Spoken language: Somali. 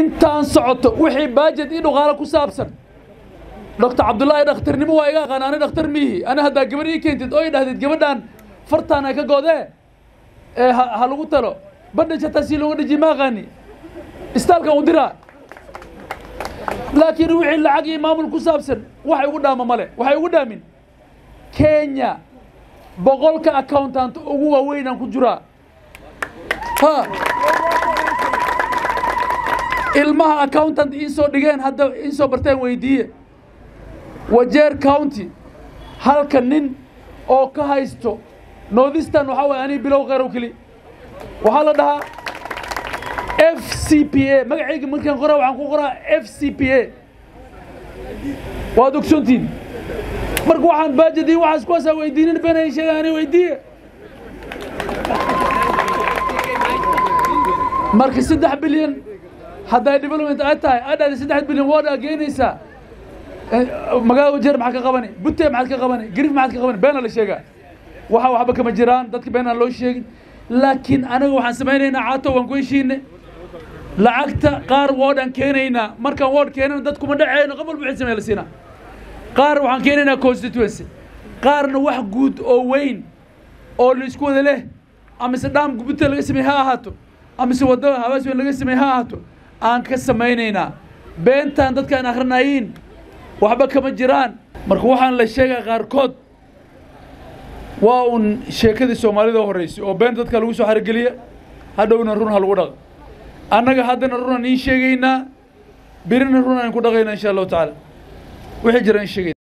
intaan socoto wixii baajed ii dhuqaalo ku saabsan doctor cabdullaahi dhakhtarnimo waa iga aqaan ani dhakhtar miihi ani haddaa gabadh ii keentid oo i dhahdid gabadhaan fartaan ay ka godee ee ha lagu talo bandhaj hataa si looga dhajiye ma aqaani istaalkan u diraa laakiin wixii lacag iyo maamul ku saabsan waxay ugu dhaama male waxay ugu dhaamin kenya boqolka accountant ugu waaweynaan ku jiraa ha ilmaha accountant iisoo dhigeen hadda iisoo barteen weydiiye wajeer county halka nin oo ka haysto northistan waxaa waye anii bilow kheyrow keli waxaa la dhahaa f c p a magacayga markaan qoraa waxaan ku qoraa f c p a waad ogsoontiin marka waxaan baajadii waxaas kuwaasaa weydiinin beenay sheega ani weydiiye marka saddex bilyan hadday development ay tahay ay dhahday saddex bilyan waad geenaysaa magaalada wajeer maxaad ka qabani butte maxaad ka qabani garif maxaad ka qabani beena la sheegaa waxa waxba kama jiraan dadka been aan loo sheegin laakiin anaga waxaan samaynaynaa caato waan ku heshiine lacagta qaar woodhaan keenaynaa markaan wood keenana dad kuma dhaceyno qof walba wixii samee la siinaa qaar waxaan keenaynaa constituency qaarna wax guud oo weyn oo la isku wada leh amise dhaam butte laga sameeye ha ahaato amise waddo habaas weyn laga sameeye ha ahaato aan ka samaynaynaa beentaan dadkaan akhrinayiin waxba kama jiraan marka waxaan la sheegaa qaarkood waa un sheekadii soomaalida horreysay oo been dadka lagu soo xarigeliya hadhowna run ha lagu dhaqa annaga haddana run aan iin sheegaynaa birina run aan ku dhaqaynaa insha allahu tacaala wixii jira in sheegayna